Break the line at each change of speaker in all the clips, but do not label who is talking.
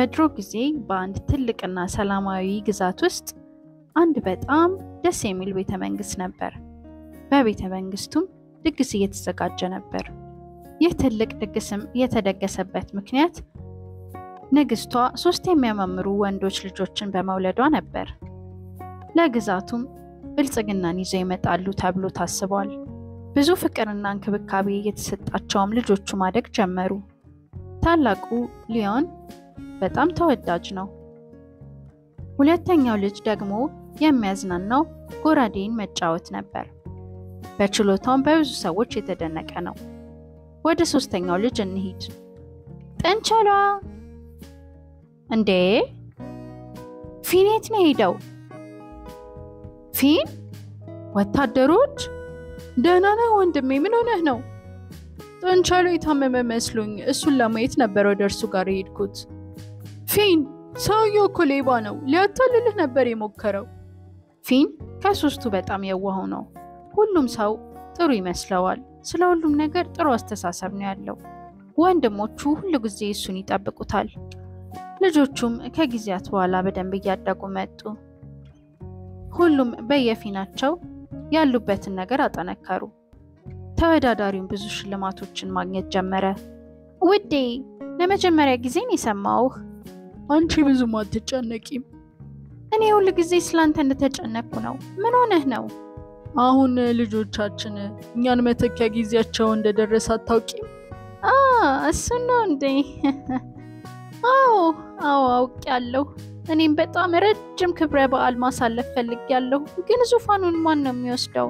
በድሮ ጊዜ በአንድ ትልቅና ሰላማዊ ግዛት ውስጥ አንድ በጣም ደስ የሚል ቤተ መንግስት ነበር። በቤተ መንግስቱም ድግስ እየተዘጋጀ ነበር። ይህ ትልቅ ድግስም የተደገሰበት ምክንያት ንግስቷ ሶስት የሚያማምሩ ወንዶች ልጆችን በመውለዷ ነበር። ለግዛቱም ብልጽግናን ይዘው ይመጣሉ ተብሎ ታስቧል። ብዙ ፍቅርና እንክብካቤ የተሰጣቸውም ልጆቹ ማደግ ጀመሩ። ታላቁ ሊዮን በጣም ተወዳጅ ነው። ሁለተኛው ልጅ ደግሞ የሚያዝናናው ጎራዴን መጫወት ነበር። በችሎታውም በብዙ ሰዎች የተደነቀ ነው። ወደ ሶስተኛው ልጅ እንሂድ። ጥንቸሏ እንዴ! ፊን የት ነው ሄደው? ፊን ወታደሮች
ደህና ነህ ወንድሜ? ምን ሆነህ ነው? ጥንቸሉ የታመመ መስሎኝ እሱን ለማየት ነበር ወደ እርሱ ጋር የሄድኩት። ፊን ሰውየው እኮ ሌባ ነው፣ ሊያታልልህ ነበር የሞከረው።
ፊን ከሶስቱ በጣም የዋሁ ነው። ሁሉም ሰው ጥሩ ይመስለዋል። ስለ ሁሉም ነገር ጥሩ አስተሳሰብ ነው ያለው። ወንድሞቹ ሁሉ ጊዜ እሱን ይጠብቁታል። ልጆቹም ከጊዜያት በኋላ በደንብ እያደጉ መጡ። ሁሉም በየፊናቸው ያሉበትን ነገር አጠነከሩ። ተወዳዳሪውን ብዙ ሽልማቶችን ማግኘት ጀመረ። ውዴ ለመጀመሪያ ጊዜን የሰማውህ።
አንቺ ብዙም አትጨነቂም።
እኔ ሁል ጊዜ ስላንተ እንደተጨነቅኩ ነው። ምን ሆነህ ነው?
አሁን ልጆቻችን እኛን መተኪያ ጊዜያቸው እንደደረሰ አታውቂም?
አ እሱን ነው እንዴ? አዎ አዎ አውቄያለሁ። እኔም በጣም ረጅም ክብረ በዓል ማሳለፍ ፈልጌያለሁ። ግን ዙፋኑን ማን ነው የሚወስደው?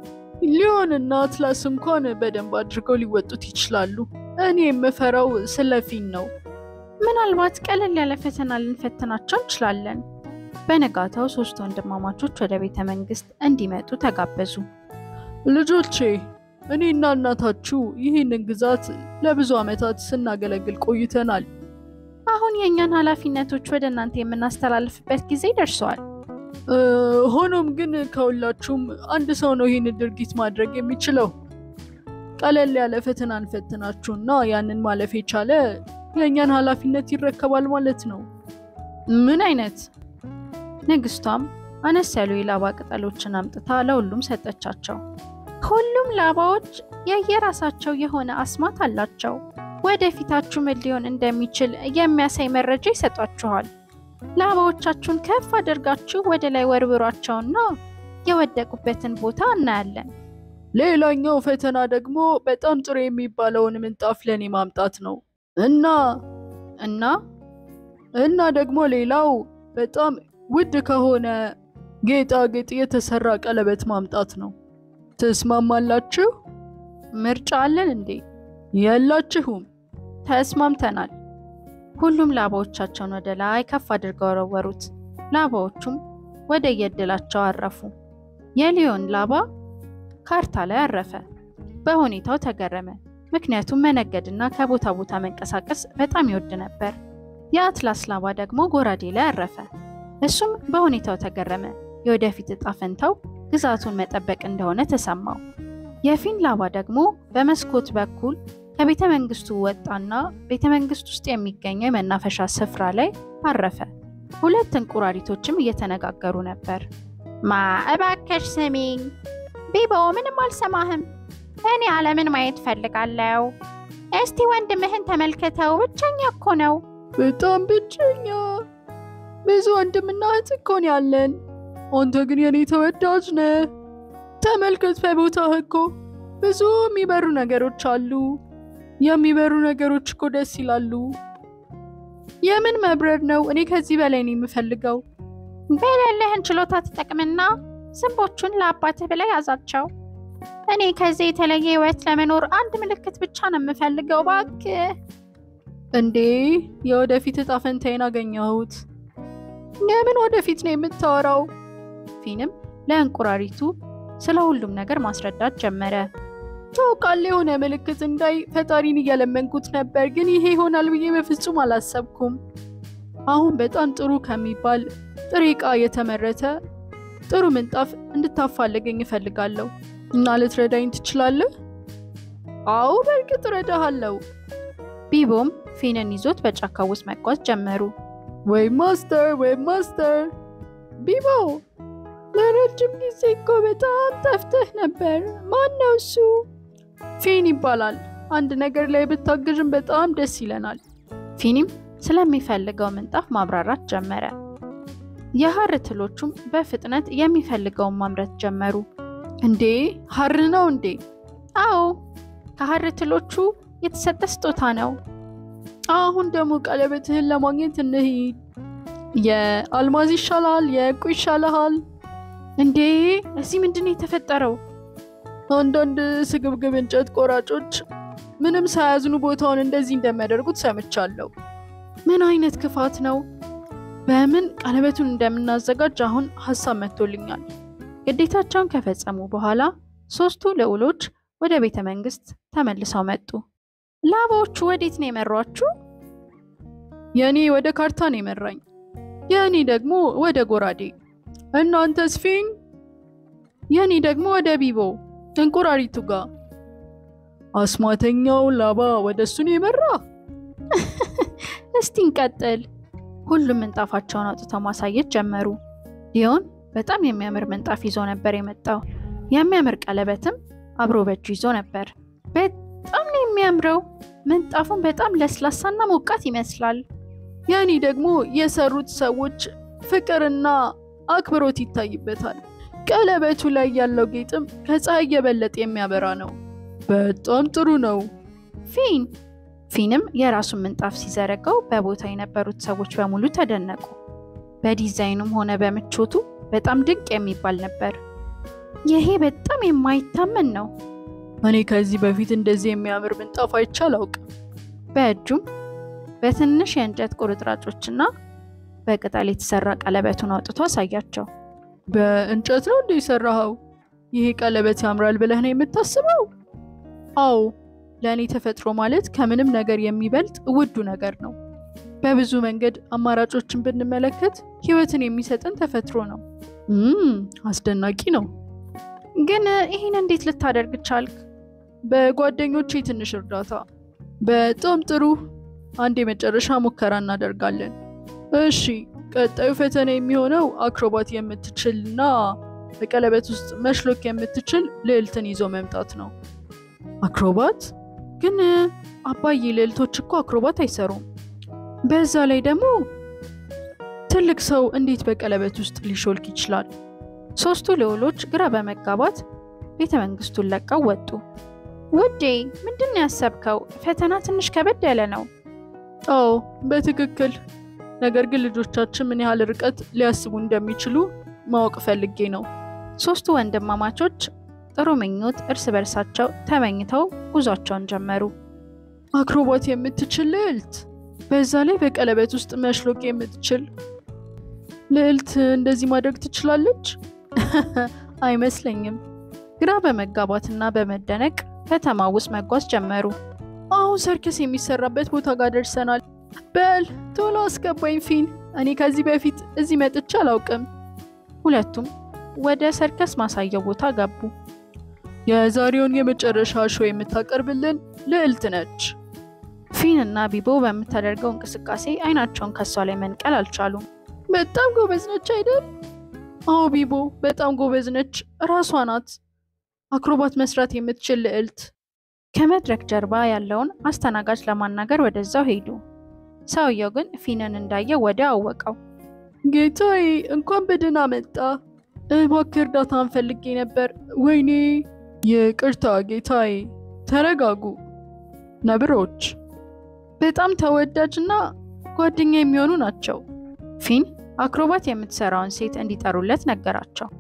ሊዮን እና አትላስ እንኳን በደንብ አድርገው ሊወጡት ይችላሉ። እኔ የምፈራው ስለ ፊን ነው።
ምናልባት ቀለል ያለ ፈተና ልንፈትናቸው እንችላለን። በነጋታው ሶስት ወንድማማቾች ወደ ቤተ መንግስት እንዲመጡ ተጋበዙ።
ልጆቼ እኔና እናታችሁ ይህንን ግዛት ለብዙ ዓመታት ስናገለግል ቆይተናል።
አሁን የእኛን ኃላፊነቶች ወደ እናንተ የምናስተላልፍበት ጊዜ ደርሰዋል።
እ፣ ሆኖም ግን ከሁላችሁም አንድ ሰው ነው ይህን ድርጊት ማድረግ የሚችለው። ቀለል ያለ ፈተና እንፈትናችሁና ያንን ማለፍ የቻለ የእኛን ኃላፊነት ይረከባል ማለት ነው።
ምን አይነት? ንግስቷም አነስ ያሉ የላባ ቅጠሎችን አምጥታ ለሁሉም ሰጠቻቸው። ሁሉም ላባዎች የየራሳቸው የሆነ አስማት አላቸው። ወደፊታችሁ ምን ሊሆን እንደሚችል የሚያሳይ መረጃ ይሰጧችኋል። ላባዎቻችሁን ከፍ አድርጋችሁ ወደ ላይ ወርውሯቸውና የወደቁበትን ቦታ እናያለን።
ሌላኛው ፈተና ደግሞ በጣም ጥሩ የሚባለውን ምንጣፍ ለኔ ማምጣት ነው እና
እና
እና ደግሞ ሌላው በጣም ውድ ከሆነ ጌጣጌጥ የተሰራ ቀለበት ማምጣት ነው። ትስማማላችሁ?
ምርጫ አለን እንዴ?
የላችሁም?
ተስማምተናል። ሁሉም ላባዎቻቸውን ወደ ላይ ከፍ አድርገው ወረወሩት። ላባዎቹም ወደ የዕድላቸው አረፉ። የሊዮን ላባ ካርታ ላይ አረፈ። በሁኔታው ተገረመ፣ ምክንያቱም መነገድና ከቦታ ቦታ መንቀሳቀስ በጣም ይወድ ነበር። የአትላስ ላባ ደግሞ ጎራዴ ላይ አረፈ። እሱም በሁኔታው ተገረመ። የወደፊት እጣ ፈንታው ግዛቱን መጠበቅ እንደሆነ ተሰማው። የፊን ላባ ደግሞ በመስኮት በኩል ከቤተ መንግስቱ ወጣና ቤተ መንግስት ውስጥ የሚገኘው የመናፈሻ ስፍራ ላይ አረፈ። ሁለት እንቁራሪቶችም እየተነጋገሩ ነበር። ማ እባከሽ ስሚኝ ቢቦ፣ ምንም አልሰማህም። እኔ ዓለምን ማየት ፈልጋለሁ። እስቲ ወንድምህን ተመልከተው፣ ብቸኛ እኮ ነው።
በጣም ብቸኛ። ብዙ ወንድምና እህት እኮ ነው ያለን። አንተ ግን የኔ ተወዳጅ ነህ። ተመልከት፣ በቦታህ እኮ ብዙ የሚበሩ ነገሮች አሉ። የሚበሩ ነገሮች እኮ ደስ ይላሉ። የምን መብረር ነው? እኔ ከዚህ በላይ ነው የምፈልገው።
በሌለህን ችሎታ ትጠቅምና ዝንቦቹን ለአባትህ ብለህ ያዛቸው። እኔ ከዚህ የተለየ ህይወት ለመኖር አንድ ምልክት ብቻ ነው የምፈልገው። እባክህ
እንዴ የወደፊት እጣ ፈንታዬን አገኘሁት። የምን ወደፊት ነው የምታወራው?
ፊንም ለእንቁራሪቱ ስለ ሁሉም ነገር ማስረዳት ጀመረ።
ታውቃለህ፣ የሆነ ምልክት እንዳይ ፈጣሪን እያለመንኩት ነበር፣ ግን ይሄ ይሆናል ብዬ በፍጹም አላሰብኩም። አሁን በጣም ጥሩ ከሚባል ጥሬ ዕቃ የተመረተ ጥሩ ምንጣፍ እንድታፋልገኝ እፈልጋለሁ እና ልትረዳኝ ትችላለህ? አዎ በእርግጥ እረዳሃለሁ።
ቢቦም ፊንን ይዞት በጫካ ውስጥ መጓዝ ጀመሩ።
ወይ ማስተር ወይ ማስተር ቢቦ ለረጅም ጊዜ እኮ በጣም ጠፍተህ ነበር። ማን ነው እሱ? ፊን ይባላል። አንድ ነገር ላይ ብታግዥም በጣም ደስ ይለናል።
ፊኒም ስለሚፈልገው ምንጣፍ ማብራራት ጀመረ። የሐር ትሎቹም በፍጥነት የሚፈልገውን ማምረት ጀመሩ።
እንዴ ሐር ነው እንዴ?
አዎ ከሐር ትሎቹ የተሰጠ ስጦታ ነው።
አሁን ደግሞ ቀለበትህን ለማግኘት እንሂድ። የአልማዝ ይሻልሃል? የዕንቁ ይሻልሃል?
እንዴ እዚህ ምንድን ነው የተፈጠረው?
አንዳንድ ስግብግብ እንጨት ቆራጮች ምንም ሳያዝኑ ቦታውን እንደዚህ እንደሚያደርጉት ሰምቻለሁ።
ምን አይነት ክፋት ነው? በምን ቀለበቱን እንደምናዘጋጅ አሁን ሀሳብ መጥቶልኛል። ግዴታቸውን ከፈጸሙ በኋላ ሶስቱ ልዑሎች ወደ ቤተ መንግስት ተመልሰው መጡ። ላባዎቹ ወዴት ነው የመሯችሁ?
የእኔ ወደ ካርታ ነው የመራኝ፣ የእኔ ደግሞ ወደ ጎራዴ። እናንተስ ፊን? የእኔ ደግሞ ወደ ቢቦ እንቁራሪቱ ጋር። አስማተኛው ላባ ወደ እሱ ነው የመራ።
እስቲ እንቀጥል። ሁሉም ምንጣፋቸውን አውጥተው ማሳየት ጀመሩ። ሊዮን በጣም የሚያምር ምንጣፍ ይዞ ነበር የመጣው። የሚያምር ቀለበትም አብሮ በእጁ ይዞ ነበር። በጣም ነው የሚያምረው። ምንጣፉን በጣም ለስላሳና ሞቃት ይመስላል።
የእኔ ደግሞ የሰሩት ሰዎች ፍቅርና አክብሮት ይታይበታል። ቀለበቱ ላይ ያለው ጌጥም ከፀሐይ የበለጠ የሚያበራ ነው። በጣም ጥሩ ነው።
ፊን ፊንም የራሱን ምንጣፍ ሲዘረጋው በቦታ የነበሩት ሰዎች በሙሉ ተደነቁ። በዲዛይኑም ሆነ በምቾቱ በጣም ድንቅ የሚባል ነበር። ይሄ በጣም የማይታመን ነው።
እኔ ከዚህ በፊት እንደዚህ የሚያምር ምንጣፍ አይቼ አላውቅም።
በእጁም በትንሽ የእንጨት ቁርጥራጮችና በቅጠል የተሰራ ቀለበቱን አውጥቶ አሳያቸው።
በእንጨት ነው እንደ የሰራኸው? ይሄ ቀለበት ያምራል ብለህ ነው የምታስበው? አዎ፣ ለእኔ ተፈጥሮ ማለት ከምንም ነገር የሚበልጥ ውዱ ነገር ነው። በብዙ መንገድ አማራጮችን ብንመለከት ሕይወትን የሚሰጠን ተፈጥሮ ነው። እም አስደናቂ ነው።
ግን ይህን እንዴት ልታደርግ ቻልክ?
በጓደኞቼ ትንሽ እርዳታ። በጣም ጥሩ። አንድ የመጨረሻ ሙከራ እናደርጋለን። እሺ፣ ቀጣዩ ፈተና የሚሆነው አክሮባት የምትችልና በቀለበት ውስጥ መሽሎክ የምትችል ልዕልትን ይዞ መምጣት ነው። አክሮባት? ግን አባዬ ልዕልቶች እኮ አክሮባት አይሰሩም። በዛ ላይ ደግሞ ትልቅ ሰው እንዴት በቀለበት ውስጥ ሊሾልክ ይችላል?
ሶስቱ ልዑሎች ግራ በመጋባት ቤተ መንግስቱን ለቀው ወጡ። ውዴ ምንድን ነው ያሰብከው? ፈተና ትንሽ ከበድ ያለ ነው።
አዎ በትክክል ነገር ግን ልጆቻችን ምን ያህል ርቀት ሊያስቡ እንደሚችሉ ማወቅ ፈልጌ ነው።
ሶስቱ ወንድማማቾች ጥሩ ምኞት እርስ በርሳቸው ተመኝተው ጉዟቸውን ጀመሩ።
አክሮባት የምትችል ልዕልት፣ በዛ ላይ በቀለበት ውስጥ መሽሎክ የምትችል ልዕልት እንደዚህ ማድረግ ትችላለች? አይመስለኝም።
ግራ በመጋባትና በመደነቅ ከተማ ውስጥ መጓዝ ጀመሩ።
አሁን ሰርከስ የሚሰራበት ቦታ ጋር ደርሰናል። በል ቶሎ አስገባኝ ፊን፣ እኔ ከዚህ በፊት እዚህ መጥቼ አላውቅም።
ሁለቱም ወደ ሰርከስ ማሳያው ቦታ ገቡ።
የዛሬውን የመጨረሻ ሾው የምታቀርብልን ልዕልት ነች።
ፊን እና ቢቦ በምታደርገው እንቅስቃሴ አይናቸውን ከሷ ላይ መንቀል አልቻሉም።
በጣም ጎበዝ ነች አይደል? አዎ ቢቦ በጣም ጎበዝ ነች። ራሷ ናት አክሮባት መስራት የምትችል ልዕልት።
ከመድረክ ጀርባ ያለውን አስተናጋጅ ለማናገር ወደዛው ሄዱ። ሰውየው ግን ፊንን እንዳየ ወዲያው አወቀው።
ጌታዬ እንኳን በደህና መጣ። እባክህ እርዳታን ፈልጌ ነበር። ወይኔ ይቅርታ ጌታዬ። ተረጋጉ ነብሮች በጣም ተወዳጅና ጓደኛ የሚሆኑ ናቸው።
ፊን አክሮባት የምትሰራውን ሴት እንዲጠሩለት ነገራቸው።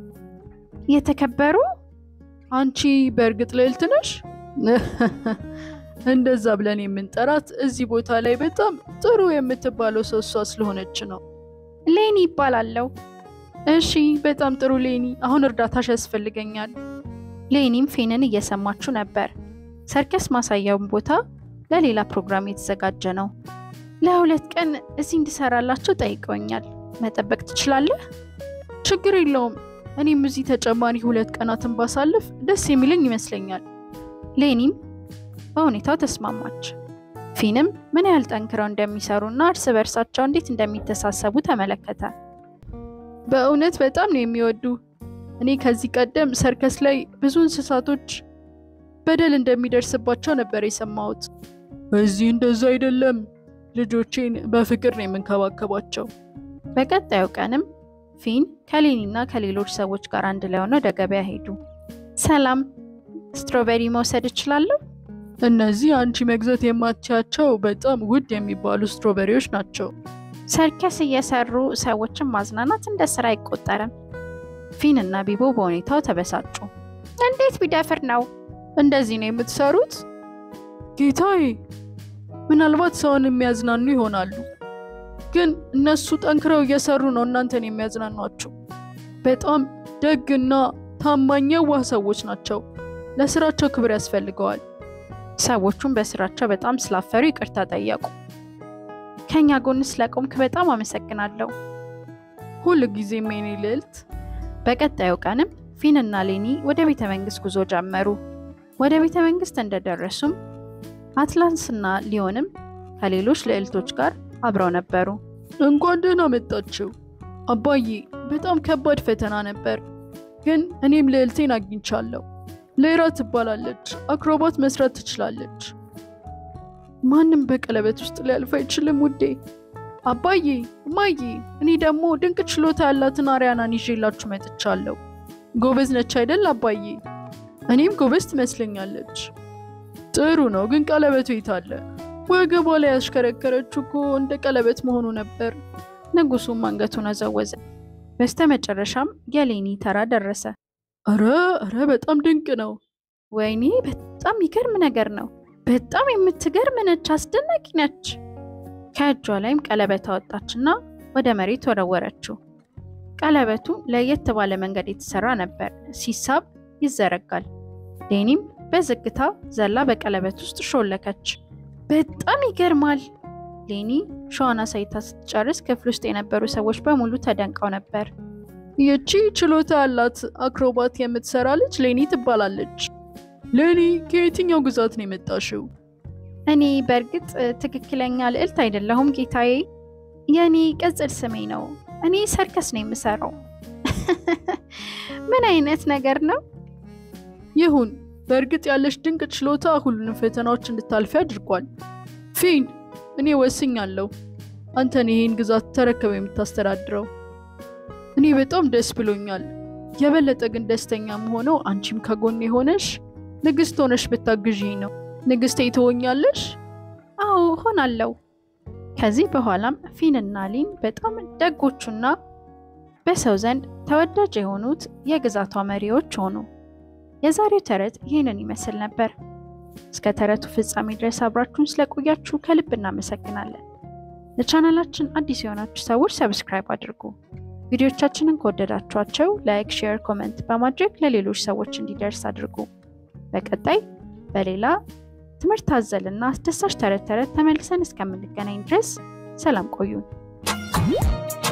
የተከበሩ
አንቺ በእርግጥ ልዕልት ነሽ? እንደዛ ብለን የምንጠራት እዚህ ቦታ ላይ በጣም ጥሩ የምትባለው ሰው እሷ ስለሆነች ነው።
ሌኒ ይባላለው።
እሺ በጣም ጥሩ ሌኒ፣ አሁን እርዳታሽ ያስፈልገኛል።
ሌኒም ፊንን እየሰማችው ነበር። ሰርከስ ማሳያውን ቦታ ለሌላ ፕሮግራም የተዘጋጀ ነው። ለሁለት ቀን እዚህ እንድሰራላቸው ጠይቀውኛል። መጠበቅ ትችላለህ?
ችግር የለውም። እኔም እዚህ ተጨማሪ ሁለት ቀናትን ባሳልፍ ደስ የሚለኝ ይመስለኛል።
ሌኒም በሁኔታው ተስማማች። ፊንም ምን ያህል ጠንክረው እንደሚሰሩና እርስ በርሳቸው እንዴት እንደሚተሳሰቡ ተመለከተ።
በእውነት በጣም ነው የሚወዱ። እኔ ከዚህ ቀደም ሰርከስ ላይ ብዙ እንስሳቶች በደል እንደሚደርስባቸው ነበር የሰማሁት። እዚህ እንደዛ አይደለም። ልጆቼን በፍቅር ነው የምንከባከባቸው።
በቀጣዩ ቀንም ፊን ከሌኒና ከሌሎች ሰዎች ጋር አንድ ላይ ሆነው ወደ ገበያ ሄዱ። ሰላም፣ ስትሮቤሪ መውሰድ እችላለሁ?
እነዚህ አንቺ መግዛት የማትችያቸው በጣም ውድ የሚባሉ ስትሮቤሪዎች ናቸው።
ሰርከስ እየሰሩ ሰዎችን ማዝናናት እንደ ስራ አይቆጠርም። ፊን እና ቢቦ በሁኔታው ተበሳጩ። እንዴት ቢደፍር ነው
እንደዚህ ነው የምትሰሩት? ጌታዬ፣ ምናልባት ሰውን የሚያዝናኑ ይሆናሉ፣ ግን እነሱ ጠንክረው እየሰሩ ነው እናንተን የሚያዝናኗቸው። በጣም ደግና ታማኝ የዋህ ሰዎች ናቸው። ለስራቸው ክብር ያስፈልገዋል።
ሰዎቹም በስራቸው በጣም ስላፈሩ ይቅርታ ጠየቁ። ከኛ ጎን ስለቆምክ በጣም አመሰግናለሁ።
ሁል ጊዜም የኔ ልዕልት።
በቀጣዩ ቀንም ፊን እና ሌኒ ወደ ቤተ መንግስት ጉዞ ጀመሩ። ወደ ቤተ መንግስት እንደደረሱም አትላንስና ሊዮንም ከሌሎች ልዕልቶች ጋር አብረው ነበሩ።
እንኳን ደህና መጣችሁ። አባዬ በጣም ከባድ ፈተና ነበር፣ ግን እኔም ልዕልቴን አግኝቻለሁ። ሌራ ትባላለች። አክሮባት መስራት ትችላለች። ማንም በቀለበት ውስጥ ሊያልፍ አይችልም ውዴ። አባዬ እማዬ፣ እኔ ደግሞ ድንቅ ችሎታ ያላትን አሪያናን ይዤላችሁ መጥቻለሁ። ጎበዝ ነች አይደል አባዬ? እኔም ጎበዝ ትመስለኛለች። ጥሩ ነው፣ ግን ቀለበቱ የት አለ? ወገቧ ላይ ያሽከረከረችው እኮ እንደ ቀለበት መሆኑ ነበር።
ንጉሱም አንገቱን አዘወዘ። በስተ መጨረሻም የሌኒ ተራ ደረሰ።
እረ እረ በጣም ድንቅ ነው።
ወይኔ በጣም የሚገርም ነገር ነው። በጣም የምትገርም ነች፣ አስደናቂ ነች። ከእጇ ላይም ቀለበት አወጣችና ወደ መሬት ወረወረችው። ቀለበቱ ለየት ባለ መንገድ የተሰራ ነበር። ሲሳብ ይዘረጋል። ሌኒም በዝግታ ዘላ በቀለበት ውስጥ ሾለከች። በጣም ይገርማል። ሌኒ ሸዋን አሳይታ ስትጨርስ ክፍል ውስጥ የነበሩ ሰዎች በሙሉ ተደንቀው ነበር።
ይቺ ችሎታ ያላት አክሮባት የምትሰራ ልጅ ሌኒ ትባላለች። ሌኒ ከየትኛው ግዛት ነው የመጣሽው?
እኔ በእርግጥ ትክክለኛ ልዕልት አይደለሁም ጌታዬ። የእኔ ቅጽል ስሜ ነው። እኔ ሰርከስ ነው የምሰራው። ምን አይነት ነገር ነው?
ይሁን፣ በእርግጥ ያለሽ ድንቅ ችሎታ ሁሉንም ፈተናዎች እንድታልፊ አድርጓል። ፊን፣ እኔ ወስኛለሁ። አንተን ይሄን ግዛት ተረከበ የምታስተዳድረው። እኔ በጣም ደስ ብሎኛል። የበለጠ ግን ደስተኛ መሆነው አንቺም ከጎን የሆነሽ ንግስት ሆነሽ ብታግዢኝ ነው። ንግስቴ ትሆኛለሽ?
አዎ ሆናለሁ። ከዚህ በኋላም ፊንና ሊን በጣም ደጎቹና በሰው ዘንድ ተወዳጅ የሆኑት የግዛቷ መሪዎች ሆኑ። የዛሬው ተረት ይህንን ይመስል ነበር። እስከ ተረቱ ፍጻሜ ድረስ አብራችሁን ስለቆያችሁ ከልብ እናመሰግናለን። ለቻናላችን አዲስ የሆናችሁ ሰዎች ሰብስክራይብ አድርጉ። ቪዲዮቻችንን ከወደዳችኋቸው ላይክ፣ ሼር፣ ኮመንት በማድረግ ለሌሎች ሰዎች እንዲደርስ አድርጉ። በቀጣይ በሌላ ትምህርት አዘልና አስደሳች ተረት ተረት ተመልሰን እስከምንገናኝ ድረስ ሰላም ቆዩን።